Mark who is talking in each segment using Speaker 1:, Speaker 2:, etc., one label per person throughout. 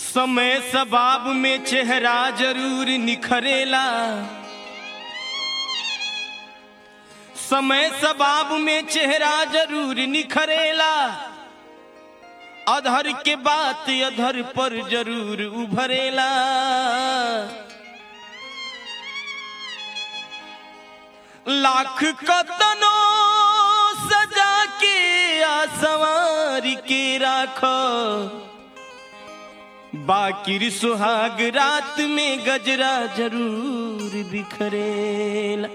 Speaker 1: समय सबाब में चेहरा जरूर निखरेला समय सबाब में चेहरा जरूर निखरेला अधर के बात अधर पर जरूर उभरेला लाख कतनो सजा के आसवार के राखो बाकिर सुहाग रात में गजरा जरूर बिखरेला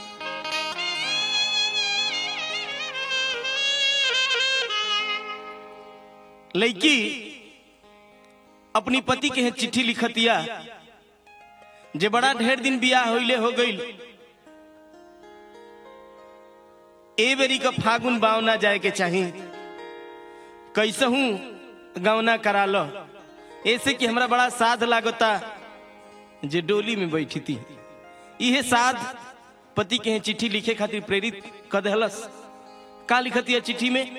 Speaker 1: लड़की अपनी पति के चिट्ठी लिखतिया जे बड़ा ढेर दिन बियाह होइले हो गईल ए बेरी का फागुन बावना जाए के चाही कैसहू गवना करा लो ऐसे कि हमरा बड़ा साध लागता जे डोली में बैठी थी इहे साध पति के चिट्ठी लिखे खातिर प्रेरित कर दहलस का लिखती है चिट्ठी में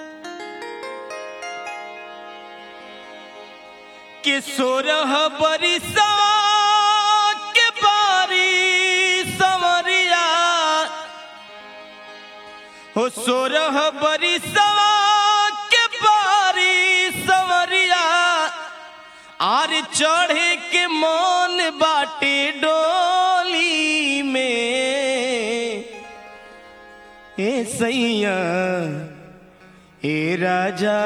Speaker 1: के सोरह बरिसा के बारी समरिया हो सोरह बरिसा के बारी समरिया आर चढ़े के मन बाटे डोली में ए सैया ए राजा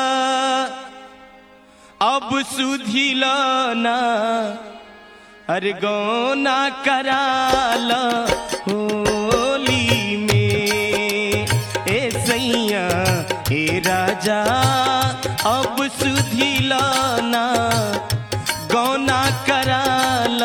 Speaker 1: अब सुधिलाना अरे गौना कराल होली में ए सैया ए राजा अब सुधिलाना गौना कराल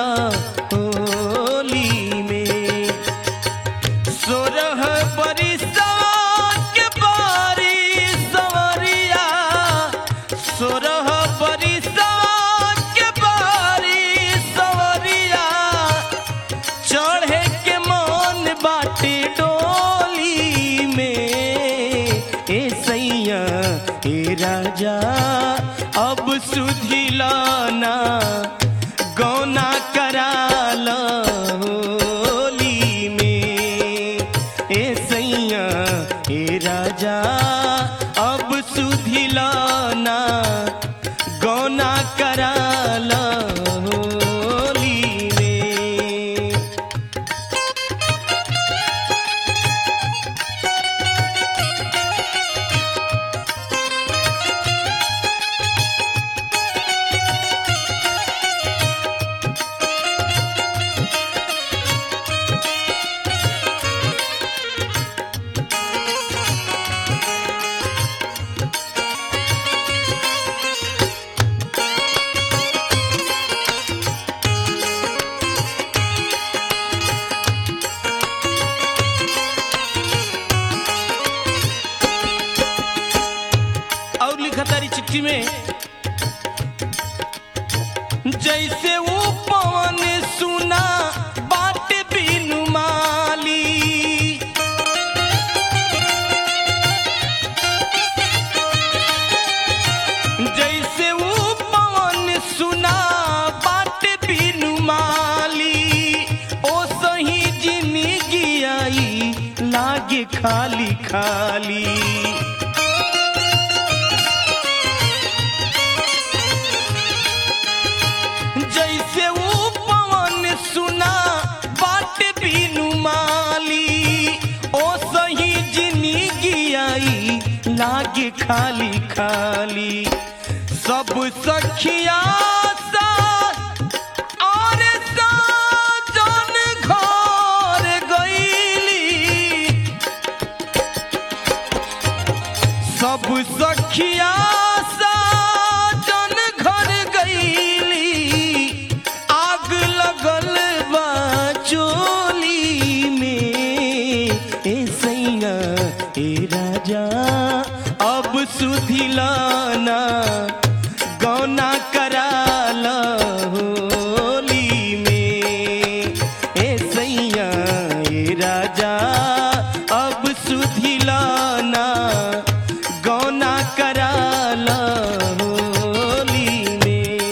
Speaker 1: होली में सोरह बरिसा के बारी सवरिया सोरह बरिसा के बारी सवरिया चढ़े के मन बाटे डोली में ए सैया ए राजा अब सुधिलाना गौना कराल होली में ए सैया ए राजा अब सुधिलाना गौना कराल होली में और लिखा तारी चिट्ठी में जैसे वो पवन सुना बाट बिनु माली जैसे वो पवन सुना बाट बिनु माली ओ सही जिंदगी आई लागे खाली खाली जैसे वो पवन सुना बाट बिनु माली ओ सही जिंदगी आई लागे खाली खाली सब सखिया सा और साजन घर गईली सब सखिया साजन घर गईली आग लगल बा चोली में ए सैया ए राजा अब सुधिलाना गौना कराल होली में ए सैया ए राजा अब सुधिलाना गौना कराल होली में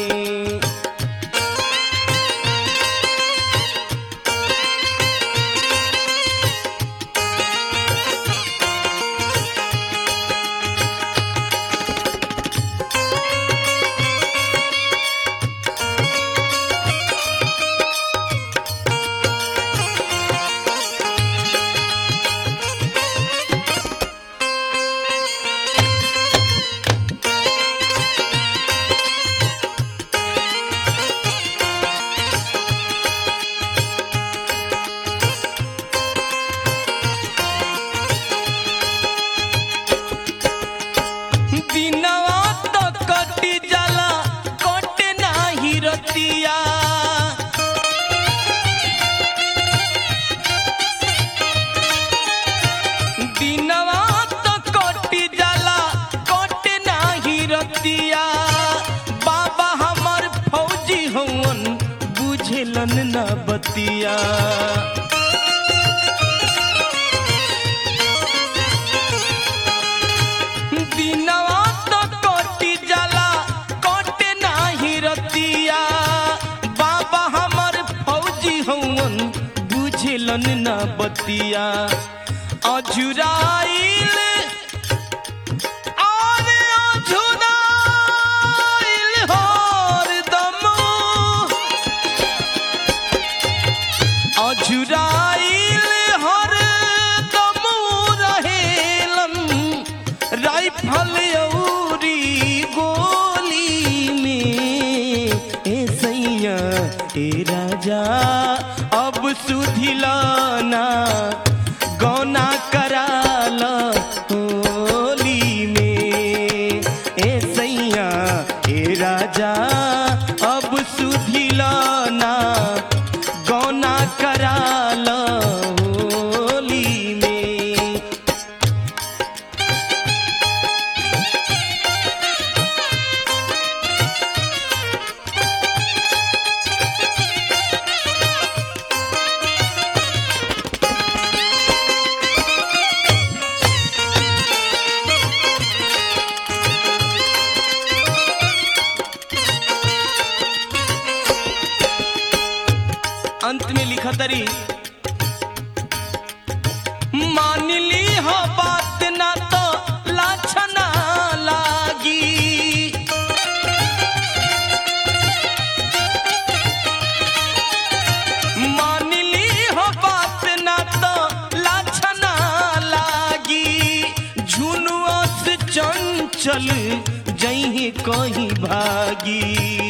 Speaker 1: बुझलन न बतिया दिनवा तो कटी जाला कटे नाही रतिया बाबा हमर फौजी हवन बुझलन न बतिया अजुराइल आरे अजुराइल हरदम अजुराइल हरदम रहेलन राइफल औरी गोली में ए सैया ए राजा अब सुधिलाना गौना कराल होली में ए सैया ए राजा अब सुधिलाना गौना कराल होली में अंत में लिखा तरी मान ली हो बात ना तो लाछना लागी मान ली हो बात ना तो लाछना लागी झुनुआ से चंचल जही कहीं भागी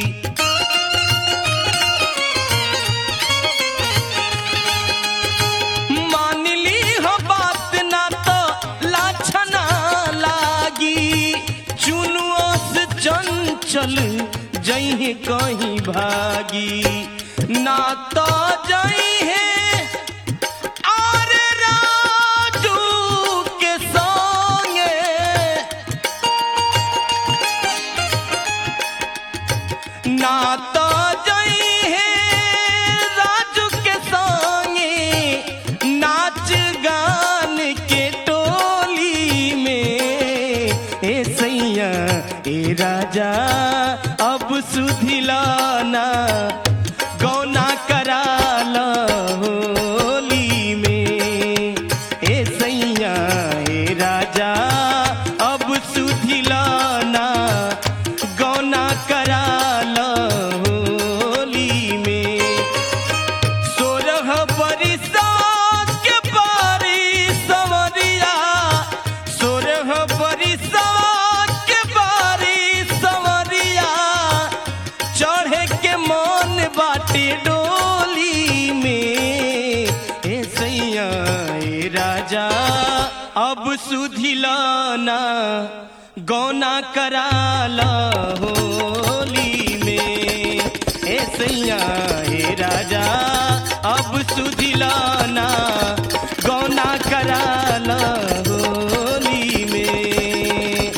Speaker 1: मान ली हो बात ना तो लाछना लागी चुनुआ से चंचल जही कहीं भागी ना तो जई है और राजू के संगे ना तो जई है राजू के संगे नाच गान के टोली में ए सैया ए राजा अब सुधिलाना गौना कराल होली में ए सैया ए राजा अब सुधिलाना गौना कराल होली में सोरह बरिसा के बारी सवरिया सोरह बरिसा के बारी सवरिया चढ़े के मन बाटे डोली में ए सैया ए राजा अब सुधिलाना गौना कराला होली में ए सैया ए राजा अब सुधिलाना गौना कराला होली में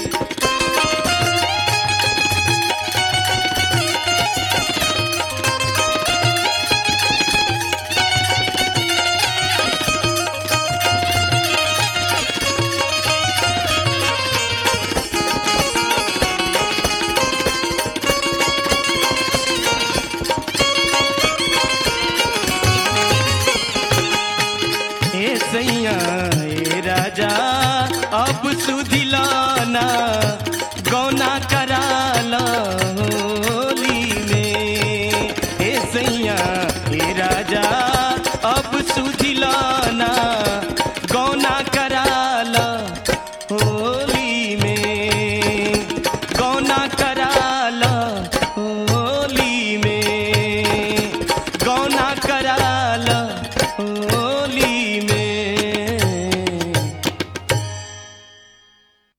Speaker 1: ए सैया ए राजा अब सुधिला